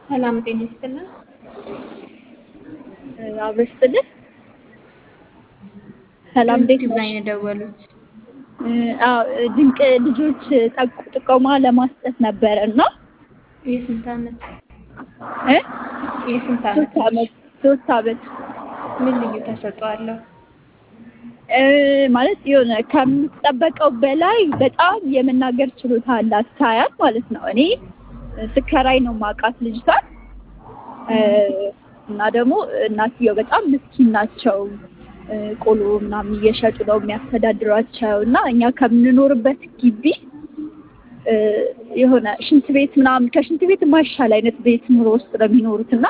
ሰላም ጤና ይስጥልን። አበስትልህ ሰላም እንዴት ዩቲዩብ ነሽ? ላይ ነው የደወሉት። አዎ ድንቅ ልጆች ጠቅ- ጥቆማ ለማስጠት ነበረ እና የስንት ዓመት እ የስንት ሶስት ዓመት ዓመት ሶስት ዓመት ምን ልዩ ተሰጥኦ አለው? እ ማለት የሆነ ከምትጠበቀው በላይ በጣም የመናገር ችሎታ አላት ሳያት ማለት ነው። እኔ ስከራይ ነው ማውቃት ልጅቷን እ እና ደግሞ እናትየው በጣም ምስኪን ናቸው። እ ቆሎ ምናምን እየሸጡ ነው የሚያስተዳድሯቸው እና እኛ ከምንኖርበት ግቢ እ የሆነ ሽንት ቤት ምናምን ከሽንት ቤት የማይሻል አይነት ቤት ኑሮ ውስጥ ነው የሚኖሩት እና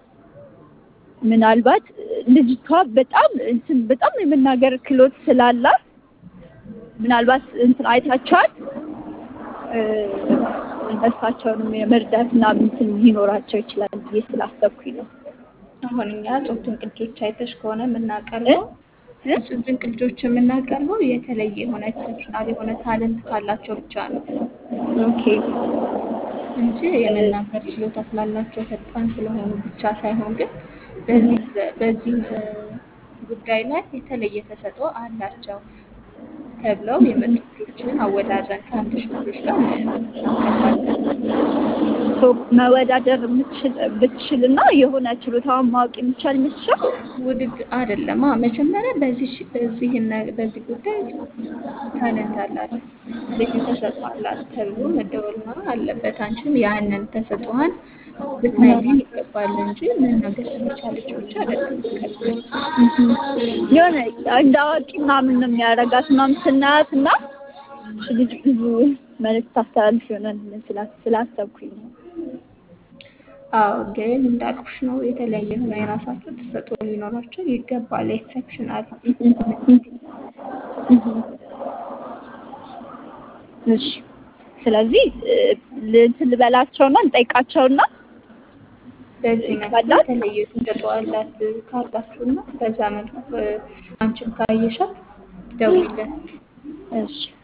ምናልባት ልጅቷ በጣም እንትን በጣም የመናገር ክሎት ስላላት ምናልባት እንትን አይታችኋል እ እነሳቸውንም የመርዳት ምናምን እንትን ሊኖራቸው ይችላል ብዬ ስላሰብኩኝ ነው። አሁን እኛ ጾም ድንቅ ልጆች አይተሽ ከሆነ የምናቀርበው እ? ጾም ድንቅ ልጆች የምናቀርበው የተለየ የሆነ ኤክሰፕሽናል የሆነ ታለንት ካላቸው ብቻ ነው ኦኬ እንጂ የመናገር ችሎታ ስላላቸው ፈጣን ስለሆኑ ብቻ ሳይሆን ግን በዚህ በዚህ ጉዳይ ላይ የተለየ ተሰጥኦ አላቸው ተብለው የመጡ ልጆችን አወዳድረን ከአንድ ሺህ ልጆች ጋር እናቀርባለን። ሶ መወዳደር የምትችል ብትችልና የሆነ ችሎታዋን ማወቅ የሚቻል ይመስልሻል? ውድድ አይደለም። አዎ፣ መጀመሪያ በዚህ ሽ- በዚህ ነ- በዚህ ጉዳይ ታለንት አላት ልዩ ተሰጥኦ አላት ተብሎ መደወልና አለበት። አንቺም ያንን ተሰጥኦዋን ልትነግሪን ይገባል እንጂ መናገር ስለቻለች ብቻ አይደለም የምትቀርበው። የሆነ እንደ አዋቂ ምናምን ነው የሚያደርጋት ምናምን ስናያት እና ልጅ ብዙ መልዕክት ታስተላልፍ ይሆናል ስላ- ስላሰብኩኝ ነው። አዎ ግን እንዳልኩሽ ነው የተለያየ የሆነ የራሳቸው ተሰጥኦ ሊኖራቸው ይገባል። ኤክሰፕሽናል እሺ ስለዚህ እ፣ እንትን ልበላቸውና እንጠይቃቸውና በዚህ መልኩ ካላት የተለየ ተሰጥኦ አላት ካላችሁና በዛ መልኩ እ፣ አንቺም ካየሻት ደውይልን። እሺ